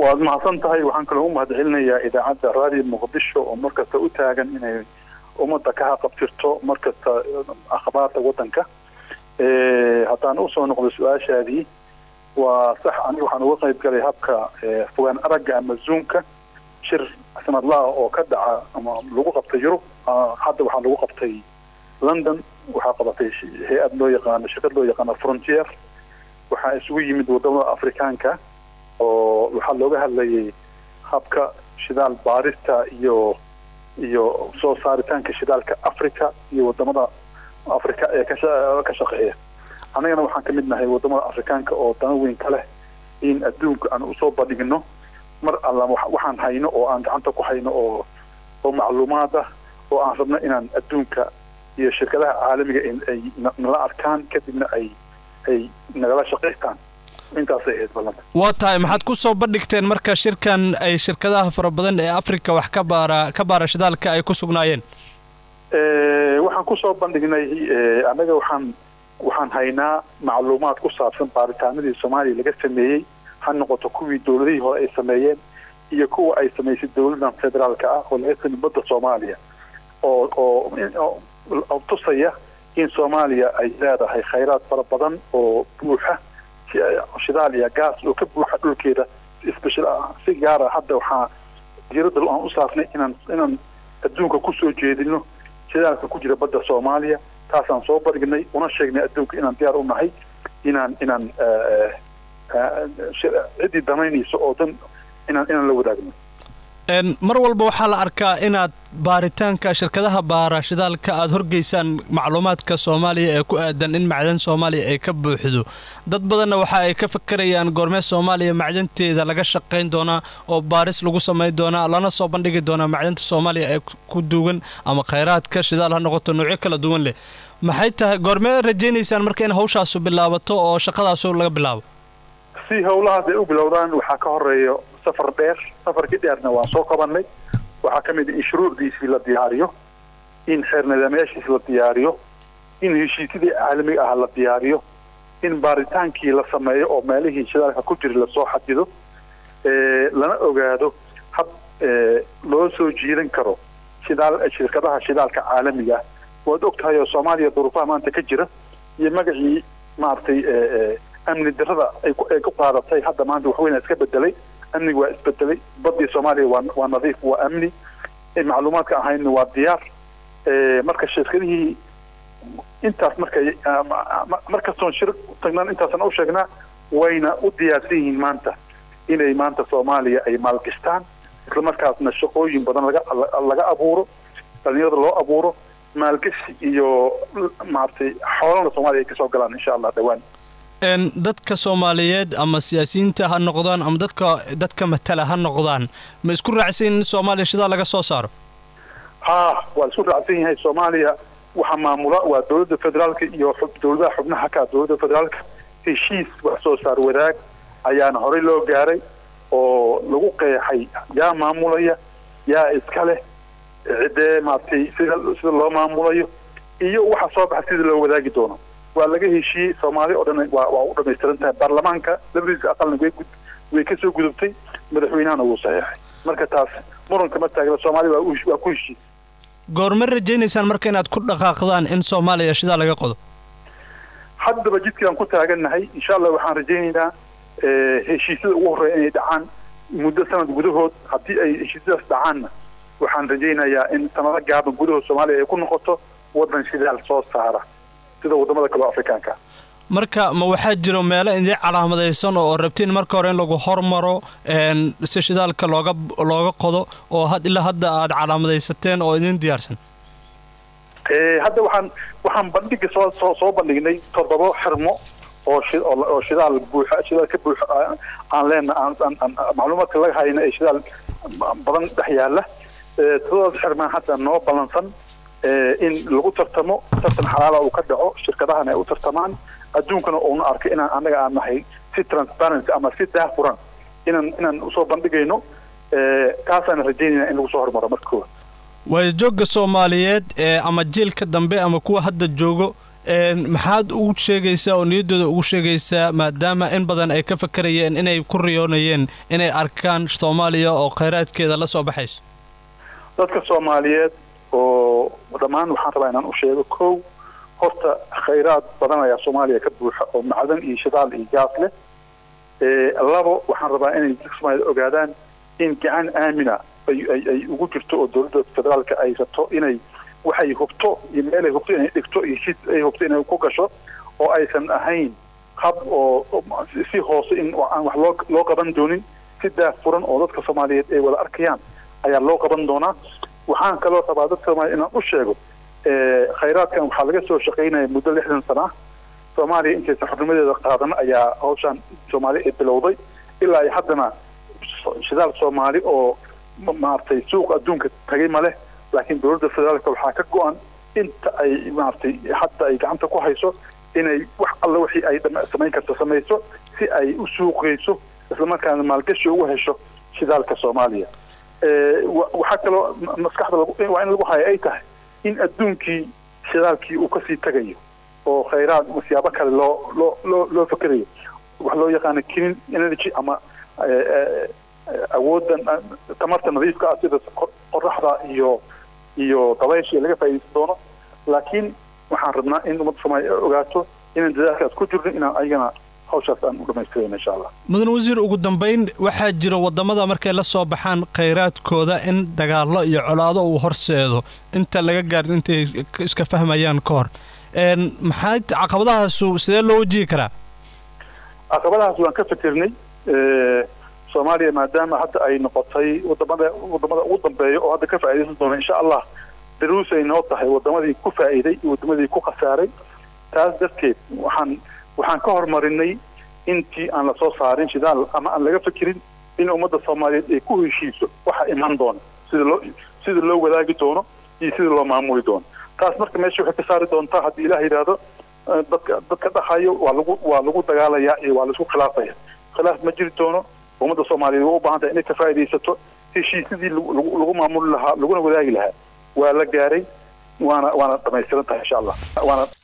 waad mahadsan tahay waxaan kaloo u mahadcelinayaa idaacadda raadiyo muqdisho oo markasta u taagan inay ummadda ka haqabtirto markasta akhbaarta waddanka haddaan usoo noqdo su-aashaadii waa sax aniga waxaan uga qayb galay habka fogaan aragga ama zoomka shir sanadlaha oo ka dhaca ama lagu qabtay yurub hadda waxaa lagu qabtay london waxaa qabatay hay-ad loo yaqaano shirkad loo yaqaano frontier waxaa isugu yimid wadamada afrikaanka oo waxaa looga hadlayay habka shidaal baarista iyo iyo soo saaritaanka shidaalka africa iyo wadamada africa ee ka shaqeeya annagana waxaan ka mid nahay wadamada afrikaanka oo dana weyn ka leh in adduunka aan usoo bandhigno mar alla waxaan hayno oo aan gacanta ku hayno oo oo macluumaad ah oo aan rabno inaan adduunka iyo shirkadaha caalamiga ay nala arkaan kadibna ay ay nagala shaqaystaan intaasay ahayd ballanta waa tahay maxaad ku soo bandhigteen marka shirkan ay shirkadaha fara badan ee africa wax ka baara ka baara shidaalka ay ku sugnaayeen waxaan kusoo bandhignay annaga waxaan waxaan haynaa macluumaad ku saabsan baaritaanadii soomaaliya laga sameeyey ha noqoto kuwii dowladihii hore ay sameeyeen iyo kuwa ay samaysay dowladdan federaalka ah oo laga samey badda soomaaliya oo oo tusaya in soomaaliya ay leedahay khayraad fara badan oo buuxa shidaal iyo gaas oo ka buuxa dhulkeeda si gaara hadda waxaa diiradda aan u saarnay inaan inaan adduunka kusoo jeedino shidaalka ku jira badda soomaaliya taasaan soo bandhignay una sheegnay adduunka inaan diyaar u nahay inaan inaan ciddii damaynayso oo dan inaan inaan la wadaagno mar walba waxaa la arkaa inaad baaritaanka shirkadaha baara shidaalka aad horgeysaan macluumaadka soomaaliya ee ku aadan in macdan soomaaliya ay ka buuxdo dad badanna waxa ay ka fakarayaan goormee soomaaliya macdanteeda laga shaqayn doonaa oo baaris lagu samayn doonaa lana soo bandhigi doonaa macdanta soomaaliya ee ku duugan ama khayraadka shidaal ha noqoto noocyo kala duwan leh maxay tahay goormee rajaynaysaan marka in hawshaasu bilaabato oo shaqadaasu laga bilaabo si howlahaas ay u bilowdaan waxaa ka horeeya safar dheer safarkii dheerna waan soo qabanay waxaa ka mid a in shuruucdiisii la diyaariyo in xeer nidaamyaashiisi la diyaariyo in heshiisyadii caalamiga ah la diyaariyo in baaritaankii la sameeyo oo meelihii shidaalka ku jira lasoo xadido lana ogaado hab loo soo jiidan karo shidaal shirkadaha shidaalka caalamiga ah waad og tahay oo soomaaliya duruufaha maanta ka jira iyo magacii maaragtay amni darada ay ku qaadatay hadda maanta waxweyna iska bedelay amniga waa isbedelay badii soomaaliya waa waa nadiif waa amni macluumaadka ahayna waa diyaar marka shirkadihii intaas markay markastoon shir tagnaan intaasna u sheegnaa wayna u diyaarsan yihiin maanta inay maanta soomaaliya ay maalgashtaan islamarkaasna shaqooyin badan laga laga abuuro dhalinyarada loo abuuro maalgashi iyo maaragtay xoolana soomaaliya ay kasoo galaan insha allah dhawaan dadka soomaaliyeed ama siyaasiyiinta ha noqdaan ama dadka dadka matala ha noqdaan ma isku raacsan in soomaaliya shidaal laga soo saaro ha waa isku raacsan yahay soomaaliya waxaa maamula waa dowladda federaalka iyo dowladaha xubnaha ka dowladda federaalka heshiis wax soo saar wadaag ayaana horey loo gaaray oo lagu qeexay yaa maamulaya yaa iska leh ciddee maaragtay sida sida loo maamulayo iyo waxa soo baxa sida loo wadaagi doono waa laga heshiiyey soomaali oo dhan waa waa u dhamaystiran tahay baarlamaanka labadiisa aqalna way gud way ka soo gudubtay madaxweynahana wuu saxeexay marka taas muranka ma taagna soomaali waa waa ku heshiis goorma rajaynaysaan marka inaad ku dhaqaaqdaan in soomaaliya shidaal laga qodo haddaba jidkaan ku taagannahay insha allah waxaan rajaynaynaa heshiisyada ugu horreeya inay dhacaan muddo sanad gudahood haddii ay heshiisyadaas dhacaanna waxaan rajaynayaa in sanado gaaban gudahood soomaaliya ay ku noqoto waddan shidaal soo saara sida wadamada kaleo afrikaanka marka ma waxaa jiro meelo idin calaamadaysan oo rabtiin marka hore in lagu hormaro si shidaalka looga looga qodo oo had ilaa hadda aad calaamadaysateen oo idin diyaarsan hadda waxaan waxaan bandhiga soo soo soo bandhignay toddoba xirmo oo oo shidaal buuxa shidaal ka buuxa aan leena aan macluumaadka laga hayna ee shidaal badan dhex yaala toddobadas xirmaan hadda noo ballansan in lagu tartamo tartan xalaala uu ka dhaco shirkadahana ay u tartamaan adduunkana uuna arkay inaan annaga aan nahay si transparency ama si daahfuran inaan inaan usoo bandhigayno kaasaan rajaynayna in lagu soo hormaro marka koowaad waayo joogga soomaaliyeed ee ama jiilka dambe ama kuwa hadda joogo maxaad ugu sheegaysaa oo niyaddooda ugu sheegaysaa maadaama in badan ay ka fakarayeen inay ku riyoonayeen inay arkaan soomaaliya oo khayraadkeeda la soo baxayso dadka soomaaliyeed oo dhammaan waxaan rabaa inaan u sheego kow horta khayraad badan ayaa soomaaliya ka buuxa oo macdan iyo shidaal iyo gaas leh labo waxaan rabaa inay dadka soomaaliyed ogaadaan in gacan aamina ay ugu jirto oo dowladda federaalka ay rabto inay waxay hubto iyo meelay hubto inay dhigto iyo shid ay hubto inay ku gasho oo aysan ahayn hab oo si hoose in aan wax loo loo qaban doonin si daahfuran oo dadka soomaaliyeed ay wada arkayaan ayaa loo qaban doonaa waxaan kaloo rabaa dadka soomaliya inaan u sheego khayraadkan waxaa laga soo shaqaynaya muddo lixdan sana ah soomaaliya intaysan xurnimadeeda qaadan ayaa hawshaan soomaaliya ay bilowday ilaa ay haddana shidaal soomaali oo maaragtay suuqa adduunka tagay ma leh laakiin dowladda federaalka waxaa ka go-an inta ay maaragtay hadda ay gacanta ku hayso inay wax alla wixii ay samayn karto samayso si ay u suuqayso islamarkaana maalgashi ugu hesho shidaalka soomaaliya waxaa kaloo maskaxda waa in lagu haya ay tahay in adduunkii shidaalkii uu kasii tagayo oo khayraad siyaabo kale loo loo loo loo fakerayo wax loo yaqaano clean energy ama awooddan tamarta nadiifka ah sida qoraxda iyo iyo dabaysha laga faa'iidaysan doono laakiin waxaan rabnaa in ummadda soomaaliya ogaato inaan dadaalkaas ku jirno inaan ayagana hawshaas aan u dhamaystirayno insha allah mudan wasiir ugu dambayn waxaa jira waddamada markay la soo baxaan khayraadkooda in dagaallo iyo colaado uu horseedo inta laga gaarin intay iska fahmayaan ka hor maxaa caqabadahaasu sidee loo wajihi karaa caqabadahaas waan ka fikirnay soomaaliya maadaama hadda ay noqotay wadamada wadamada ugu dambeeya oo hadda ka faa'iidaysan doona insha allah daruus ay noo tahay wadamadii ku faa'iiday iyo wadamadii ku khasaaray taas darteed waxaan waxaan ka horumarinay intii aan la soo saarin shidaal ama aan laga fikirin in ummadda soomaaliyeed ay ku heshiiso waxa iman doona sida loo sida loo wadaagi doono iyo sida loo maamuli doono taas marka meesha waxay ka saari doontaa haddii ilaah yidhaahdo dadka dadka dhahayo waa lagu waa lagu dagaalayaa iyo waa laisku khilaafaya khilaaf ma jiri doono ummadda soomaaliyeed waa u baahan tahay inay ka faa'iidaysato heshiisyadii lagu maamuli lahaa laguna wadaagi lahaa waa la gaaray waana waana dhamaystiran tahay insha allah waana